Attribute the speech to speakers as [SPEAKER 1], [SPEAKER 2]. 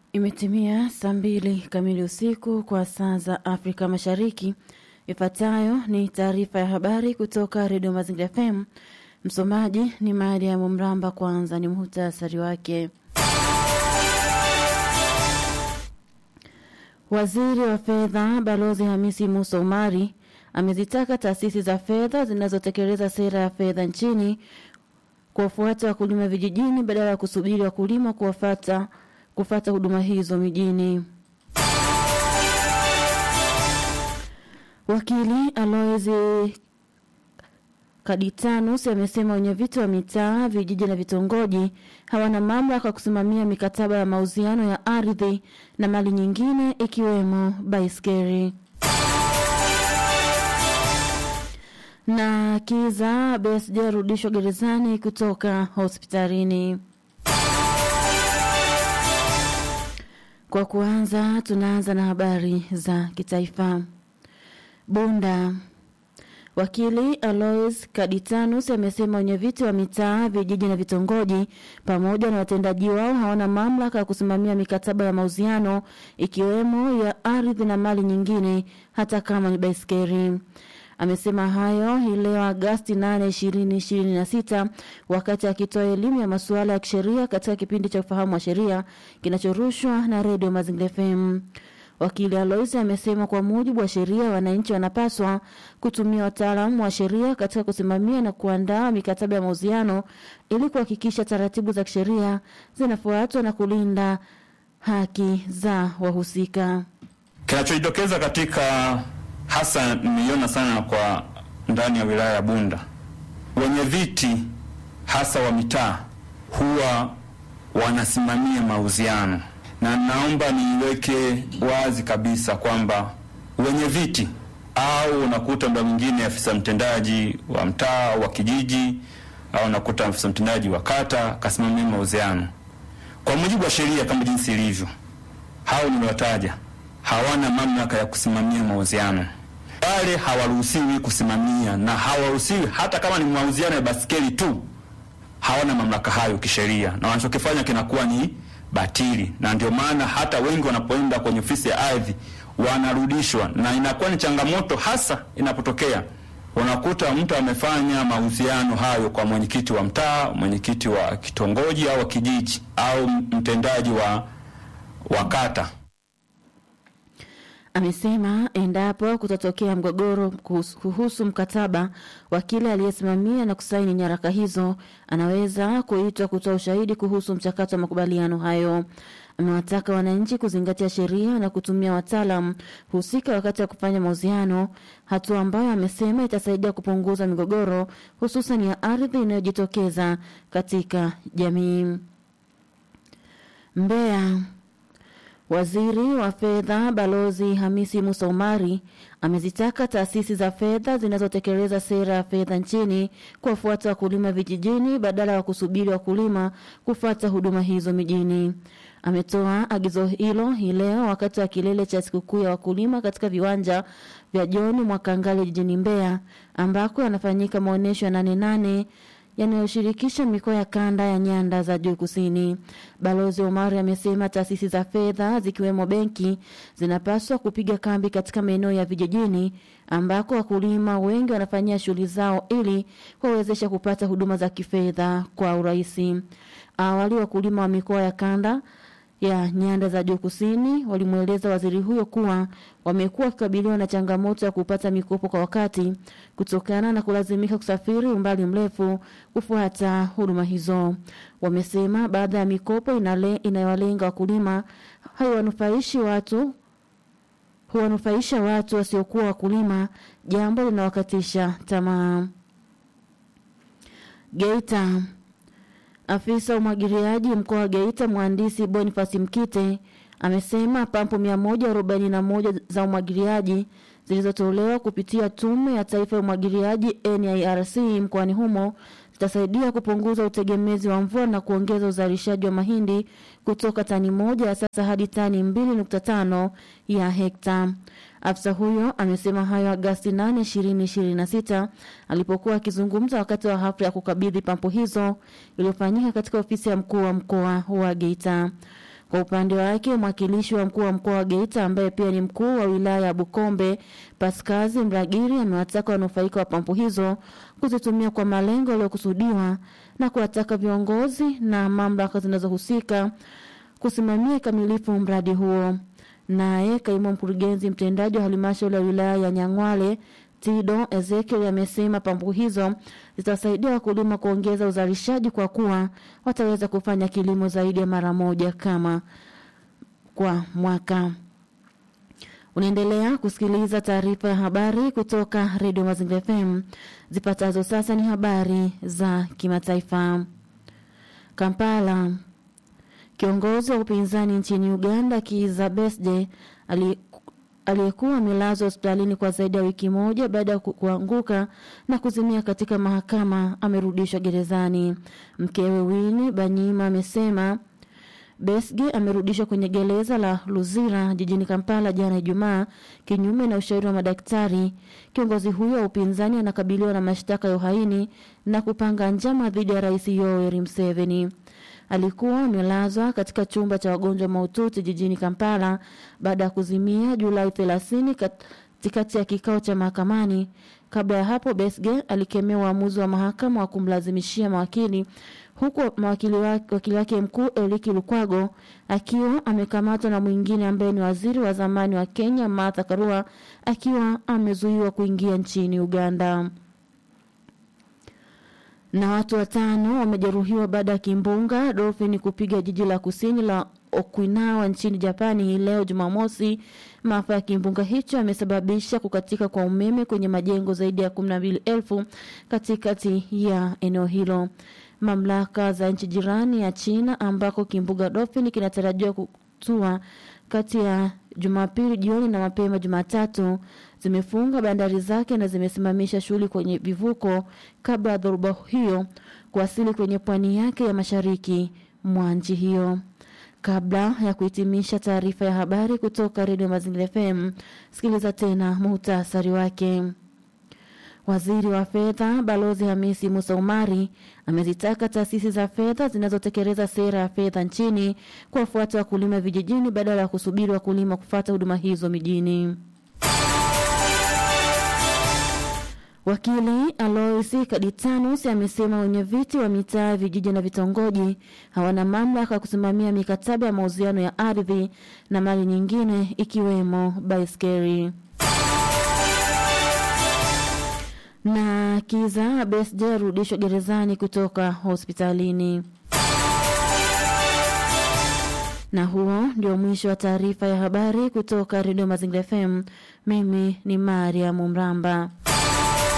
[SPEAKER 1] Imetimia saa mbili kamili usiku kwa saa za Afrika Mashariki. Ifuatayo ni taarifa ya habari kutoka Redio Mazingira FM. Msomaji ni Mariam Mramba. Kwanza ni muhtasari wake. Waziri wa Fedha Balozi Hamisi Musa Umari amezitaka taasisi za fedha zinazotekeleza sera ya fedha nchini kuwafuata wakulima vijijini badala ya kusubiri wakulima kuwafata kufata huduma hizo mijini. Wakili Alois Kaditanus amesema wenyeviti wa mitaa, vijiji na vitongoji hawana mamlaka kusimamia mikataba ya mauziano ya ardhi na mali nyingine ikiwemo baiskeli. Na Kiza Besigye arudishwa gerezani kutoka hospitalini. Kwa kuanza, tunaanza na habari za kitaifa. Bunda. Wakili Alois Kaditanus amesema wenyeviti wa mitaa, vijiji na vitongoji pamoja na watendaji wao hawana mamlaka ya kusimamia mikataba ya mauziano ikiwemo ya ardhi na mali nyingine hata kama ni baiskeli. Amesema hayo hii leo Agasti 8, 2026 wakati akitoa elimu ya masuala ya kisheria katika kipindi cha ufahamu wa sheria kinachorushwa na redio Mazingira FM. Wakili Alois amesema kwa mujibu wa sheria, wananchi wanapaswa kutumia wataalamu wa sheria katika kusimamia na kuandaa mikataba ya mauziano ili kuhakikisha taratibu za kisheria zinafuatwa na kulinda haki za wahusika.
[SPEAKER 2] Kinachojitokeza katika hasa nimeiona sana kwa ndani ya wilaya ya Bunda, wenye viti hasa wa mitaa huwa wanasimamia mauziano, na naomba niiweke wazi kabisa kwamba wenye viti au unakuta mda mwingine afisa mtendaji wa mtaa wa kijiji au unakuta afisa mtendaji wa kata kasimamia mauziano, kwa mujibu wa sheria kama jinsi ilivyo, hao niliwataja hawana mamlaka ya kusimamia mauziano wale hawaruhusiwi kusimamia na hawaruhusiwi hata kama ni mauziano ya basikeli tu, hawana mamlaka hayo kisheria, na wanachokifanya kinakuwa ni batili, na ndio maana hata wengi wanapoenda kwenye ofisi ya ardhi wanarudishwa, na inakuwa ni changamoto hasa inapotokea unakuta mtu amefanya mauziano hayo kwa mwenyekiti wa mtaa, mwenyekiti wa kitongoji au wa kijiji au mtendaji wa wa kata.
[SPEAKER 1] Amesema endapo kutatokea mgogoro kuhusu mkataba wa kile aliyesimamia na kusaini nyaraka hizo, anaweza kuitwa kutoa ushahidi kuhusu mchakato wa makubaliano hayo. Amewataka wananchi kuzingatia sheria na kutumia wataalam husika wakati wa kufanya mauziano, hatua ambayo amesema itasaidia kupunguza migogoro hususan ya ardhi inayojitokeza katika jamii. Mbeya. Waziri wa Fedha Balozi Hamisi Musa Umari amezitaka taasisi za fedha zinazotekeleza sera ya fedha nchini kuwafuata wakulima vijijini badala ya kusubiri wakulima kufuata huduma hizo mijini. Ametoa agizo hilo hii leo wakati wa kilele cha sikukuu ya wakulima katika viwanja vya John Mwakangale jijini Mbeya ambako yanafanyika maonyesho ya nane nane yanayoshirikisha mikoa ya kanda ya nyanda za juu kusini. Balozi Omari amesema taasisi za fedha zikiwemo benki zinapaswa kupiga kambi katika maeneo ya vijijini ambako wakulima wengi wanafanyia shughuli zao ili kuwawezesha kupata huduma za kifedha kwa urahisi. Awali wakulima wa mikoa ya kanda ya nyanda za juu kusini walimweleza waziri huyo kuwa wamekuwa wakikabiliwa na changamoto ya kupata mikopo kwa wakati kutokana na kulazimika kusafiri umbali mrefu kufuata huduma hizo. Wamesema baada ya mikopo inale, inayowalenga wakulima haiwanufaishi watu huwanufaisha watu wasiokuwa wakulima, jambo linawakatisha tamaa. Geita. Afisa umwagiliaji mkoa wa Geita mhandisi Boniface Mkite amesema pampu 141 za umwagiliaji zilizotolewa kupitia Tume ya Taifa ya Umwagiliaji NIRC mkoani humo zitasaidia kupunguza utegemezi wa mvua na kuongeza uzalishaji wa mahindi kutoka tani moja ya sasa hadi tani 2.5 ya hekta. Afisa huyo amesema hayo Agasti 8, 2026 alipokuwa akizungumza wakati wa hafla ya kukabidhi pampu hizo iliyofanyika katika ofisi ya mkuu wa mkoa wa Geita. Kwa upande wake mwakilishi wa mkuu wa mkoa wa Geita ambaye pia ni mkuu wa wilaya ya Bukombe Paskazi Mragiri amewataka wanufaika wa pampu hizo kuzitumia kwa malengo yaliyokusudiwa na kuwataka viongozi na mamlaka zinazohusika kusimamia kikamilifu mradi huo. Naye kaimu mkurugenzi mtendaji wa halmashauri ya wilaya ya Nyang'wale Tido Ezekiel amesema pampu hizo zitasaidia wakulima kuongeza uzalishaji kwa kuwa wataweza kufanya kilimo zaidi ya mara moja kama kwa mwaka. Unaendelea kusikiliza taarifa ya habari kutoka Radio Mazingira FM. Zipatazo sasa ni habari za kimataifa. Kampala. Kiongozi wa upinzani nchini Uganda Kizza Besigye aliyekuwa amelazwa hospitalini kwa zaidi ya wiki moja baada ya kuanguka na kuzimia katika mahakama amerudishwa gerezani. Mkewe Winnie Banyima amesema Besigye amerudishwa kwenye gereza la Luzira jijini Kampala jana Ijumaa kinyume na ushauri wa madaktari. Kiongozi huyo wa upinzani anakabiliwa na mashtaka ya uhaini na kupanga njama dhidi ya Rais Yoweri Museveni. Alikuwa amelazwa katika chumba cha wagonjwa mahututi jijini Kampala baada ya kuzimia Julai 30 katikati ya kikao cha mahakamani. Kabla ya hapo, Besigye alikemea uamuzi wa mahakama wa kumlazimishia mawakili huku mawakili wake, wakili wake mkuu Eliki Lukwago akiwa amekamatwa na mwingine ambaye ni waziri wa zamani wa Kenya Martha Karua akiwa amezuiwa kuingia nchini Uganda na watu watano wamejeruhiwa baada ya kimbunga Dolphin kupiga jiji la kusini la Okinawa nchini Japani hii leo Jumamosi. Maafa ya kimbunga hicho yamesababisha kukatika kwa umeme kwenye majengo zaidi ya 12,000 katikati ya eneo hilo. Mamlaka za nchi jirani ya China ambako kimbunga Dolphin kinatarajiwa kutua kati ya Jumapili jioni na mapema Jumatatu zimefunga bandari zake na zimesimamisha shughuli kwenye vivuko kabla ya dhoruba hiyo kuwasili kwenye pwani yake ya mashariki mwa nchi hiyo. Kabla ya kuhitimisha taarifa ya habari kutoka Redio Mazingira FM, sikiliza tena muhtasari wake. Waziri wa Fedha Balozi Hamisi Musa Umari amezitaka taasisi za fedha zinazotekeleza sera ya fedha nchini kuwafuata wakulima vijijini badala ya kusubiri wakulima kufata huduma hizo mijini. Wakili Alois Kaditanus amesema wenye viti wa mitaa, vijiji na vitongoji hawana mamlaka ya kusimamia mikataba ya mauziano ya ardhi na mali nyingine ikiwemo baiskeli. na Kiza Besigye arudishwa gerezani kutoka hospitalini. Na huo ndio mwisho wa taarifa ya habari kutoka Redio Mazingira FM. Mimi ni Mariam Mramba.